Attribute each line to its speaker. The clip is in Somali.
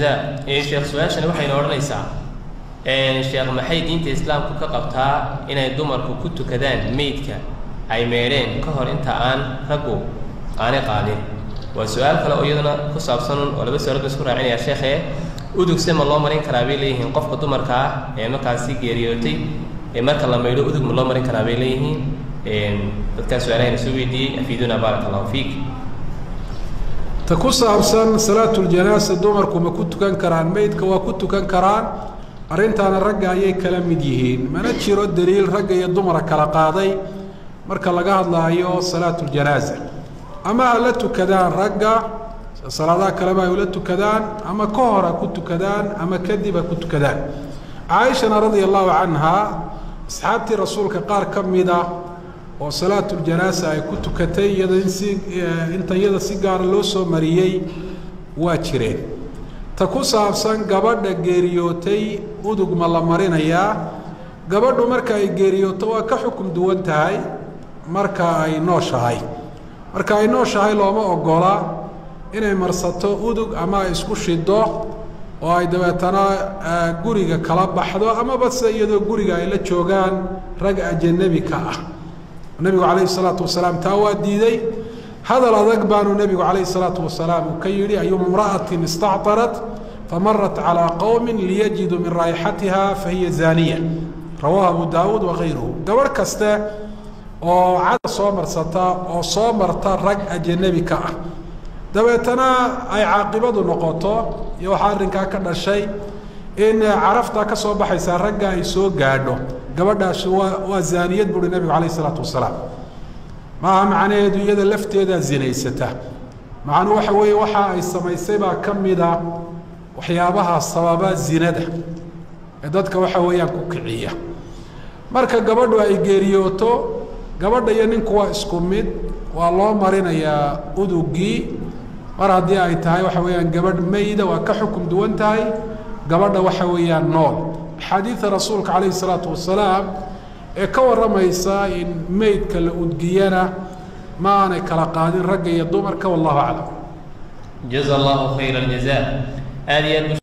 Speaker 1: sheekh su-aashani waxayna odhanaysaa sheekh maxay diinta islaamku ka qabtaa inay dumarku ku tukadaan meydka ay meedheen ka hor inta aan raggu aanay qaadin waa su-aal kale oo iyaduna ku saabsan oo laba su-aalood ba isku raacinaya sheekhe udugse ma loo marin karaa bay leeyihiin qofka dumarka ah ee markaasi geeriyootay ee marka la maydho udug ma loo marin karaa bay leeyihiin dadkaa su-aalahayna soo weydiiyey afiiduna baaraka allahu fiik
Speaker 2: ta ku saabsan salaatuljanaasa dumarku ma ku tukan karaan meydka waa ku tukan karaan arrintaana ragga ayay kala mid yihiin mana jiro daliil ragga iyo dumara kala qaaday marka laga hadlaayo salaatuljanaasa ama ha la tukadaan ragga salaadaha kaleba ay ula tukadaan ama ka hor ha ku tukadaan ama kadib ha ku tukadaan caaishana radia allahu canhaa asxaabtii rasuulka qaar ka mida oo salaatuljanaasa ay ku tukatay iyada in si inta iyada si gaara loo soo mariyey waa jireen ta ku saabsan gabadha geeriyootay udug ma la marinayaa gabadhu marka ay geeriyooto waa ka xukum duwan tahay marka ay nooshahay marka ay nooshahay looma ogola inay marsato udug ama ay isku shido oo ay dabeetana guriga kala baxdo amaba se iyadoo guriga ay la joogaan rag ajanabi ka ah nebigu calayhi salaatu wasalaam taa waa diiday hadal adag baanu nebigu calayhi salaatu wasalaam uu ka yidhi ayuma imra'atin istactarat famarat calىa qowmi liyajiduu min raayixatiha fahiya zaaniya rawaahu abu daawuud wakayruhu gabadh kaste oo cada soo marsata oo soo marta rag ajanabi ka ah dabeetana ay caaqibadu noqoto iyo waxaa arrinkaa ka dhashay in caraftaa ka soo baxaysaa ragga ay soo gaadho gabadhaasi waa waa zaaniyad buuhi nebigu calayh isalaatu wasalaam maaha macnaheedu iyada lafteedaa zinaysata macnuu waxa weeye waxa ay samaysay baa ka mida waxyaabaha sababa zinada ee dadka waxa weeyaan ku kiciya marka gabadhu ay geeriyooto gabadha iyo ninku waa isku mid waa loo marinayaa udugii mar haddii ay tahay waxa weeyaan gabadh mayda waa ka xukum duwan tahay gabadha waxa weeyaan nool axaadiida rasuulka calayhi salaatu wasalaam ee ka warramaysa in meydka la udgiyana ma aanay kala qaadin ragga iyo dumarka wallahu aclam
Speaker 1: jaza allahu khayra aljaza aad iyo aad